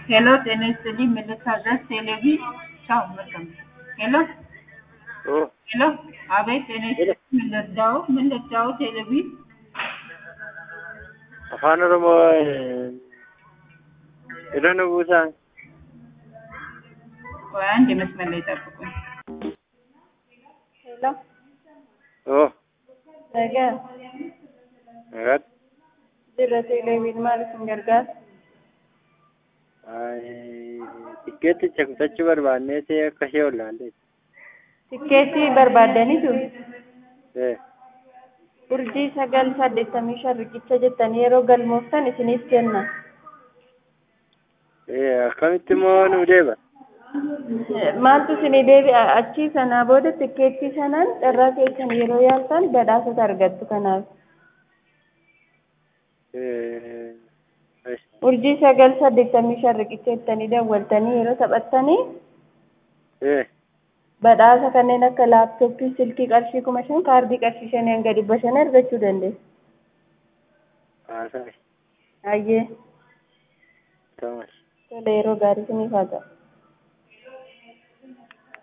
Hello, ጤና ይስጥልኝ። ምን ልታዘዝ? ቴሌቪ ቻው፣ መልካም ሄሎ ኦ ሄሎ፣ አቤት፣ ጤና ይስጥልኝ። ምን ልርዳው? ምን ልርዳው? ቴሌቪ afaan oromoo iddoo nu buusan ቆይ አንድ መስመር ላይ ጠብቁኝ። ሄሎ oo ነገ nagat dirra teeleeviin maal isin gargaara? tikkeetticha kutachuu barbaannee ta'e akka ishee ollaallee Tikkeetii barbaaddanitu ee urjii sagal saddeettamii shan riqicha jettanii yeroo galmooftan isiniif kenna. ee akkamitti immoo nu deeba Maaltu isinii deebi'a achii sanaa booda tikkeettii sanaan carraa keessan yeroo yaaltan badhaasota argattu kanaaf. ee eesh, Urjii sagal saddeettamii shan riqicha jettanii dawwaltanii yeroo taphattanii ee badhaasa kanneen akka laaptooppii silkii qarshii kuma shan kaardii qarshii shanii hanga dhibba shan argachuu dandeessu. haasaa Hayyee tamas tola yeroo gaarii isiniif haa ta'u.